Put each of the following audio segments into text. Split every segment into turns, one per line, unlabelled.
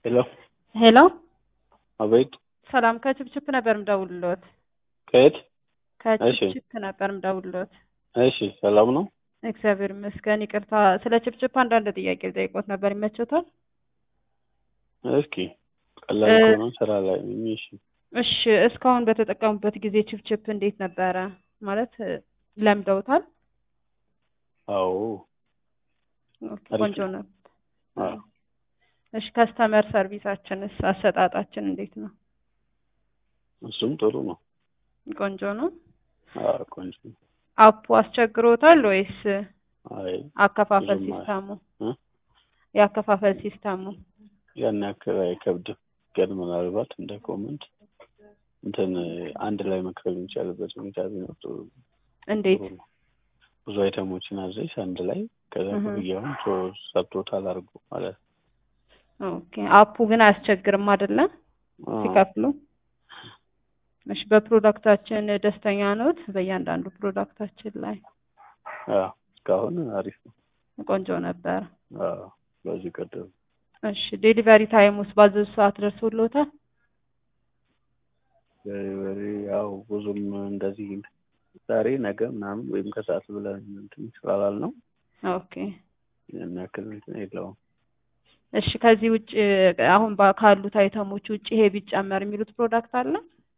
ሄሎ
ሄሎ
አቤት
ሰላም ከችፕችፕ ነበር ምደውልሎት።
ከየት?
ከችፕችፕ ነበር ምደውልሎት።
እሺ ሰላም ነው?
እግዚአብሔር ይመስገን። ይቅርታ ስለ ችፕችፕ አንዳንድ ጥያቄ ልጠይቆት ነበር። ይመችዎታል?
እስኪ ቀላል
እ-
ከሆነ ስራ ላይ ነኝ። እሺ
እሺ እስካሁን በተጠቀሙበት ጊዜ ችፕችፕ እንዴት ነበረ? ማለት እ፣ ለምደውታል?
አዎ
ኦኬ፣
አሪፍ
ቆንጆ
ነው።
ነው።
አዎ
እሺ ከስተመር ሰርቪሳችንስ አሰጣጣችን እንዴት ነው?
እሱም ጥሩ ነው።
ቆንጆ ነው።
አዎ ቆንጆ ነው።
አፑ አስቸግሮታል ወይስ
አይ
አከፋፈል
ብዙም አይ-
ሲስተሙ?
እ?
የአከፋፈል ሲስተሙ
ያን ያክል አይከብድም፣ ግን ምናልባት እንደ ኮመንት እንትን አንድ ላይ መክፈል የሚቻልበት ሁኔታ ቢኖር ጥሩ
እንዴት?
ጥሩ ነው። ብዙ አይተሞችን አዘሽ አንድ ላይ ከዛ
እህ።
ክፍያውን ሶ- ሰጥቶታል አድርጎ ማለት ነው።
ኦኬ አፑ ግን አያስቸግርም አይደለም
አዎ።
ሲከፍሉ? እሺ በፕሮዳክታችን ደስተኛ ኖት? በእያንዳንዱ ፕሮዳክታችን ላይ
አዎ እስካሁን አሪፍ ነው።
ቆንጆ ነበር።
አዎ በዚህ ቀደም
እሺ ዴሊቨሪ ታይም ውስጥ ባዘዙ ሰዓት ደርሶልዎታል?
ዴሊቨሪ ያው ብዙም እንደዚህ ዛሬ ነገ ምናምን ወይም ከሰዓት ብለን እንትን ስላላል ነው
ኦኬ
ያን ያክል እንትን የለውም።
እሺ ከዚህ ውጭ አሁን ባ- ካሉት አይተሞች ውጭ ይሄ ቢጨመር የሚሉት ፕሮዳክት አለ?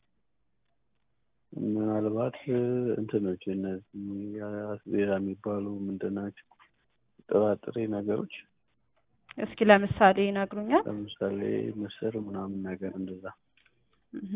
ምናልባት እንትኖች እነዚህ አስቤዛ የሚባሉ ምንድን ናቸው? ጥራጥሬ ነገሮች
እስኪ ለምሳሌ ይነግሩኛል?
ለምሳሌ ምስር ምናምን ነገር እንደዛ
እህ።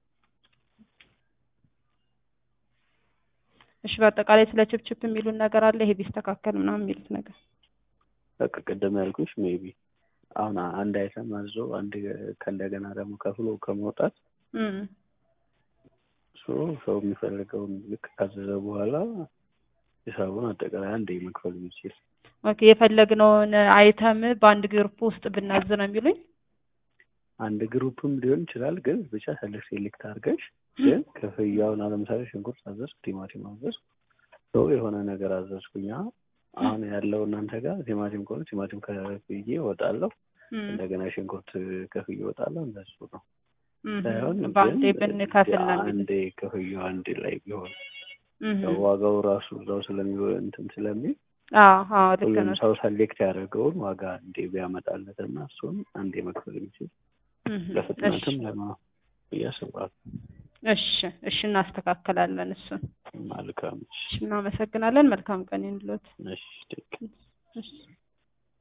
እሺ በአጠቃላይ ስለ ችፕችፕ የሚሉን ነገር አለ ይሄ ቢስተካከል ምናምን የሚሉት ነገር
በቃ ቅድም ያልኩሽ ሜቢ አሁን አንድ አይተም አዞ አንድ ከእንደገና ደግሞ ከፍሎ ከመውጣት
እም።
ሶ ሰው የሚፈልገውን ልክ ካዘዘ በኋላ ሂሳቡን አጠቃላይ አንዴ መክፈል የሚችል
ኦኬ የፈለግነውን አይተም በአንድ ግሩፕ ውስጥ ብናዝ ነው የሚሉኝ?
አንድ ግሩፕም ሊሆን ይችላል። ግን ብቻ ሰለክ ሴሌክት አድርገሽ ግን ክፍያውን ለምሳሌ ሽንኩርት አዘዝኩ፣ ቲማቲም አዘዝኩ፣ ሰው የሆነ ነገር አዘዝኩኛ አሁን ያለው እናንተ ጋር ቲማቲም ከሆነ ቲማቲም ከፍዬ እወጣለሁ፣
እም።
እንደገና ሽንኩርት ከፍዬ እወጣለሁ። እንደሱ ነው
እም።
ሳይሆን
በአንዴ
ግን
ብንከፍል ነው የሚሉኝ?
አንዴ ክፍያው አንድ ላይ ቢሆን
እም።
ያው ዋጋው ራሱ እዛው ስለሚሆን እንትን ስለሚል
አዎ አዎ ልክ
ሁሉም
ነው።
ሰው ሰሌክት ያደረገውን ዋጋ አንዴ ቢያመጣለት እና እሱን አንዴ መክፈል የሚችል
እም።
ለፍጥነትም
እሺ
ለማ ብዬ አስባለሁ።
እሺ እሺ እናስተካክላለን እሱን።
መልካም
እሺ እናመሰግናለን። መልካም ቀን ይሁንልዎት።
እሺ፣ ቴክ
እሺ